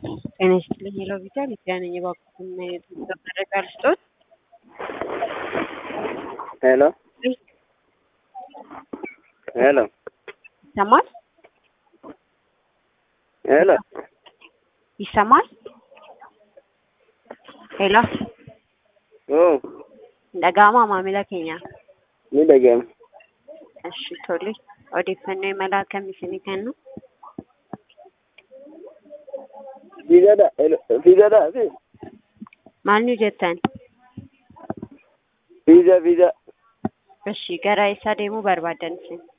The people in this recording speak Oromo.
ጤና ይስጥልኝ ሄሎ ቪዛ ሊዲያ ነኝ። እባክዎትና የገንዘብ መረጃ ልስጥዎት? ሄሎ ሄሎ ይሰማል? ሄሎ ይሰማል? ሄሎ oo dhaga'amaa maamila keenya ni dhaga'ama. Eshi tole odeeffannoo imala akkamii isinii kennu? Fiigadha fiigadha fi Maal nu jettan? fiiza fiiza Eshi gara eessaa deemuu barbaaddan isin?